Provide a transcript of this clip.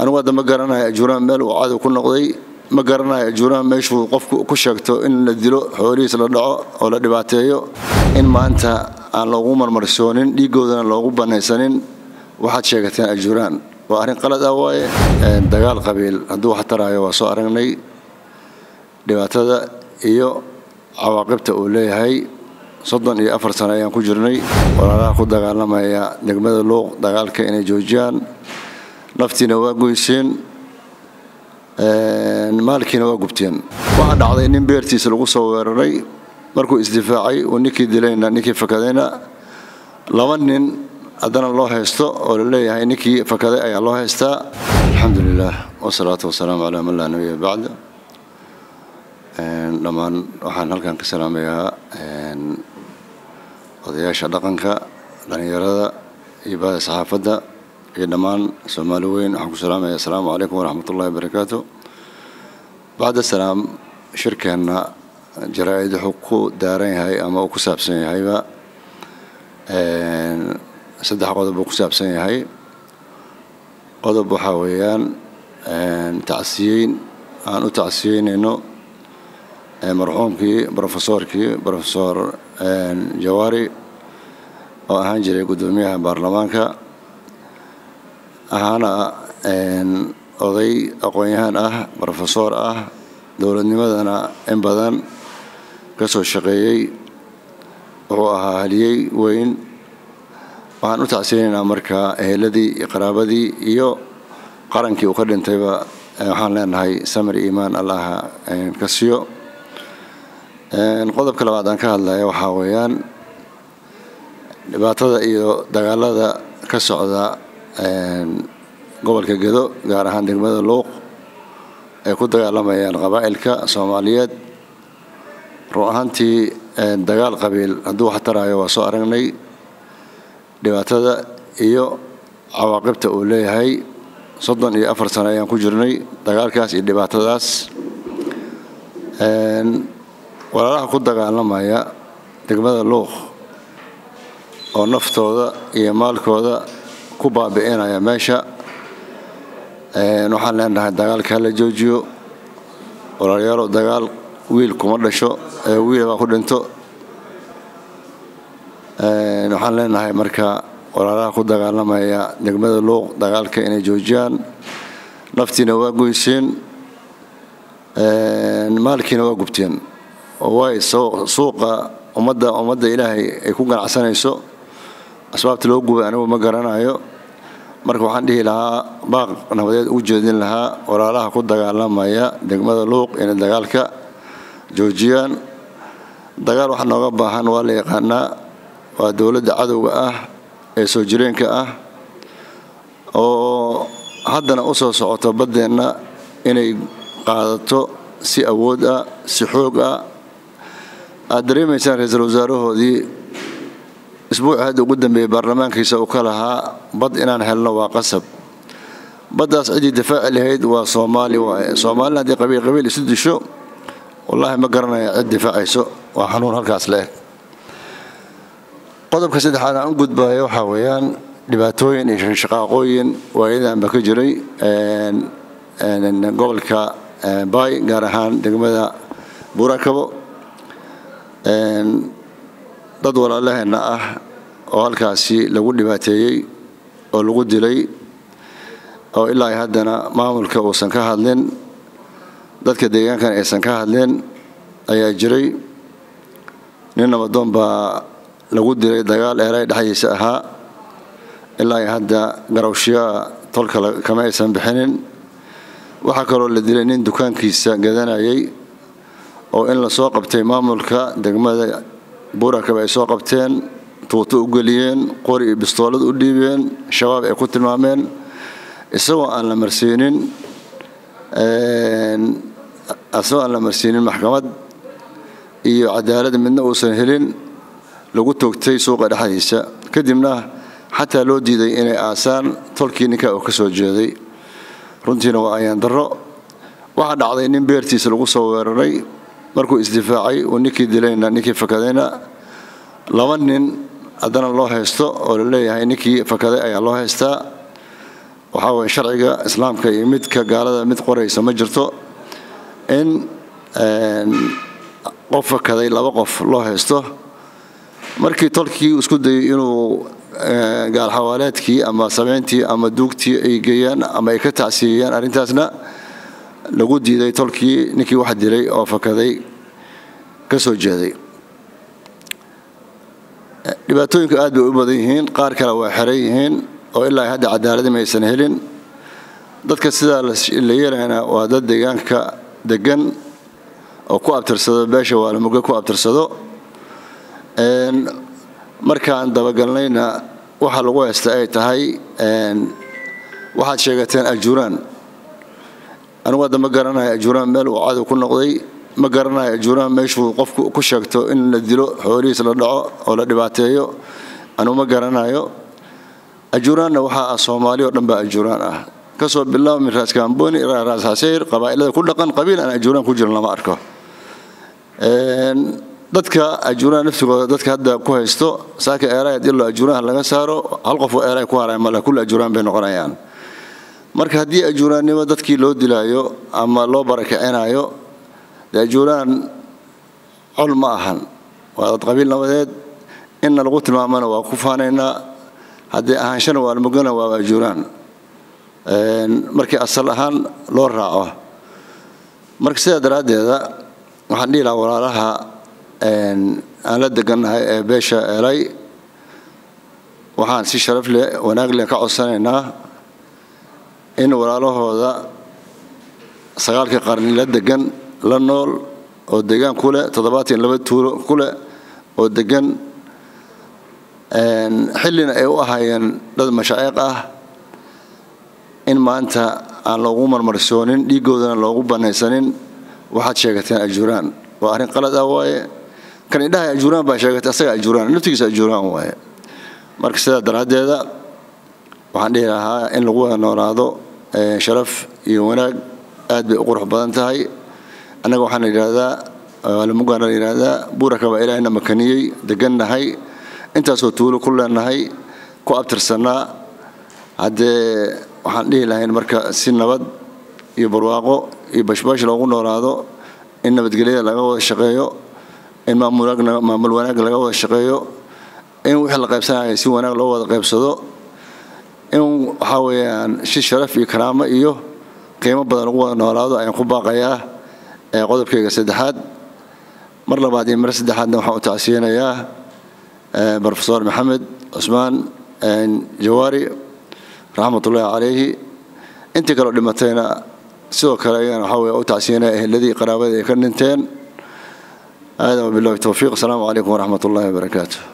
anigu hadda ma garanayo ajuuraan meel uu cadow ku noqday ma garanayo ajuuraan meeshuu qofku ku sheegto in la dilo xoolihiis la dhaco oo la dhibaateeyo in maanta aan loogu marmarsoonin dhiigoodana loogu banaysanin waxaad sheegateen ajuuraan waa arrin qalad ah waaye dagaal qabiil hadduu wax taraayo waa soo aragnay dhibaatada iyo cawaaqibta uu leeyahay soddon iyo afar sano ayaan ku jirnay walaalaha ku dagaalamaya degmada luuq dagaalka inay joojiyaan naftiina waa goyseen maalkiina waa gubteen waxaa dhacday nin beertiisa lagu soo weeraray markuu isdifaacay uu ninkii dilayna ninkii fakadayna laba nin haddana loo haysto oo la leeyahay ninkii fakaday ayaa loo haystaa alxamdu lilah wasalaatu wasalaamu calaa man laa nabiya bacda dhammaan waxaan halkan ka salaamayaa odayaasha dhaqanka dhallinyarada iyo baada saxaafadda iyo dhammaan soomaali weyn waxaan ku salaamaya asalaamu calaykum waraxmat ullahi wabarakaatu bacda salaam shirkeenna jaraa-id wuxuu ku daaran yahay ama uu ku saabsan yahayba saddex qodob uu ku saabsan yahay qodob waxaa weeyaan tacsiyeyn aan u tacsiyeynayno marxuumkii brofesorkii brofesor jawaari oo ahaan jiray guddoomiyaha baarlamaanka ahaana oday aqoon-yahaan ah brofesor ah dowladnimadana in badan ka soo shaqeeyey wuxuu ahaa haliyey weyn waxaan u tacsiyeynaynaa marka eheladii iyo qaraabadii iyo qarankii uu ka dhintayba waxaan leenahay samir iimaan allaha ka siyo qodobka labaad aan ka hadlaya waxaa weeyaan dhibaatada iyo dagaalada ka socda gobolka gedo gaar ahaan degmada luuq ay ku dagaalamayaan qabaa'ilka soomaaliyeed run ahaantii dagaal qabiil hadduu wax taraayo waa soo aragnay dhibaatada iyo cawaaqibta uu leeyahay soddon iyo afar sano ayaan ku jirnay dagaalkaas iyo dhibaatadaas walaalaha ku dagaalamaya degmada luuq oo naftooda iyo maalkooda ku baabi'inaya meesha waxaan leenahay dagaalka hala joojiyo walaalayaalo dagaal wiil kuma dhasho ee wiil baa ku dhinto waxaan leenahay marka walaalaha ku dagaalamaya degmada luuq dagaalka inay joojiyaan naftiina waa goyseen maalkiina waa gubteen waay suuqa ummadda ummadda ilaahay ay ku ganacsanayso asbaabta loo gubay anigu ma garanayo marka waxaan dhihi lahaa baaq nabadeed u jeedin lahaa walaalaha ku dagaalamaya degmada luuq inay dagaalka joojiyaan dagaal waxa nooga baahan waa la yaqaanaa waa dowladda cadowga ah ee soo jireenka ah oo haddana u soo socoto baddeenna inay qaadato si awood ah si xoog ah aad dareemaysaan ra-iisul wasaarahoodii isbuuci hadda ugu dambeeyey baarlamaankiisa uu ka lahaa bad inaan helno waa qasab baddaas ciddii difaaci lahayd waa soomaali waaye soomaalina haddii qabiil qabiil isu disho wallaahi ma garanaya cid difaacayso waa xanuun halkaas le-eg qodobka saddexaad aan u gudbayo waxaa weeyaan dhibaatooyin iyo shaqaaqooyin waayadanba ka jiray gobolka baay gaar ahaan degmada buurakabo dad walaalaheenna ah oo halkaasi lagu dhibaateeyey oo lagu dilay oo ilaa haddana maamulka uusan ka hadlin dadka deegaankan aysan ka hadlin ayaa jiray nin nabadoon baa lagu dilay dagaal eeray dhexdiisa ahaa ilaa hadda garawshiyaa tolka kama aysan bixinin waxaa kaloo la dilay nin dukaankiisa gadanayay oo in lasoo qabtay maamulka degmada buurakaba ay soo qabteen tuuto u geliyeen qori iyo bistoolad u dhiibeen shabaab ay ku tilmaameen isagoo aan la marsiinin isagoo aan la marsiinin maxkamad iyo cadaalad midna uusan helin lagu toogtay suuqa dhexdiisa kadibna xataa loo diiday inay aasaan tolkii ninka oo ka soo jeeday runtiina waa ayaan darro waxaa dhacday nin beertiisa lagu soo weeraray markuu isdifaacay uu ninkii dilayna ninkii fakadayna laba nin haddana loo haysto oo la leeyahay ninkii fakaday ayaa loo haystaa waxaa waye sharciga islaamka iyo midka gaalada mid qoraysa ma jirto in qof fakaday laba qof loo haysto markii tolkii isku dayay inuu gaalxawaaleedkii ama sameyntii ama duugtii ay geeyaan ama ay ka tacsiiyeyaan arrintaasna lagu diiday tolkii ninkii wax dilay oo fakaday ka soo jeeday dhibaatooyinku aad bay u badan yihiin qaar kale waa xeran yihiin oo ilaa hadda cadaaladi maysan helin dadka sidaa la yeelayna waa dad deegaanka degan oo ku abtirsado beesha waalamuge ku abtirsado markaan dabagalnayna waxa lagu haysta ay tahay waxaad sheegateen ajuuraan anugu hadda ma garanayo ajuuraan meel uu cadow ku noqday ma garanayo ajuuraan meeshuu qofku ku sheegto in la dilo xoolihiis la dhaco oo la dhibaateeyo anugu ma garanayo ajuuraanna waxaa ah soomaali oo dhan baa ajuuraan ah kasoo bilaabo min raas kaamboni ilaa raas xaseyr qabaa'ilada ku dhaqan qabiil aan ajuuraan ku jirin lama arko dadka ajuuraan naftigooda dadka hadda ku haysto saaka eeraay haddii loo ajuuraanha laga saaro hal qof oo eeraay ku haray male kulli ajuuraan bay noqonayaan marka haddii ajuuraannimo dadkii loo dilaayo ama loo barakicinayo dee ajuuraan col ma ahan waa dad qabiil nabadeed inna lagu tilmaamana waa ku faanaynaa haddii ahaanshana waalmugana waa ajuuraan markii asal ahaan loo raaco marka sidaa daraaddeeda waxaan dhihi lahaa walaalaha aan la degannahay ee beesha eelay waxaan si sharaf leh wanaag leh ka codsanaynaa in walaalahooda sagaalkii qarni la degan la nool oo degaan ku leh toddobaatan laba tuulo ku leh oo degan xillina ay u ahaayeen dad mashaa'iq ah in maanta aan loogu marmarsoonin dhiiggoodana loogu banaysanin waxaad sheegateen ajuuraan waa arrin qalad ah waaye kan indhaha ajuuraan baa sheegatay asaga ajuuraan naftigiisa ajuuraan waaye marka sidaa daraaddeeda waxaan dhihi lahaa in lagu wada noolaado sharaf iyo wanaag aad bay u qurux badan tahay annaga waxaan la yidhaahdaa lamugaana la yidhaahdaa buuraka baa ilaahayna makaniyey degannahay intaasoo tuulo ku leenahay ku abtirsannaa haddee waxaan dhihi lahayn marka si nabad iyo barwaaqo iyo bashbaash loogu noolaado in nabadgelyada laga wada shaqeeyo in maamul wanaag laga wada shaqeeyo in wixii la qaybsanaya si wanaag loo wada qaybsado in waxaa weeyaan si sharaf iyo karaamo iyo qiimo badan lagu wada noolaado ayaan ku baaqayaa qodobkayga saddexaad mar labaad iyo mar saddexaadna waxaan u tacsiyanayaa brofesor maxamed cusmaan jawaari raxmatullaahi calayhi intii kaloo dhimatayna sidoo kale ayaan waxaa weeye u tacsiyanaya eheladii qaraabadii ay ka dhinteen aadan wabillahi towfiiq asalaamu calaykum waraxmat ullahi wabarakaatu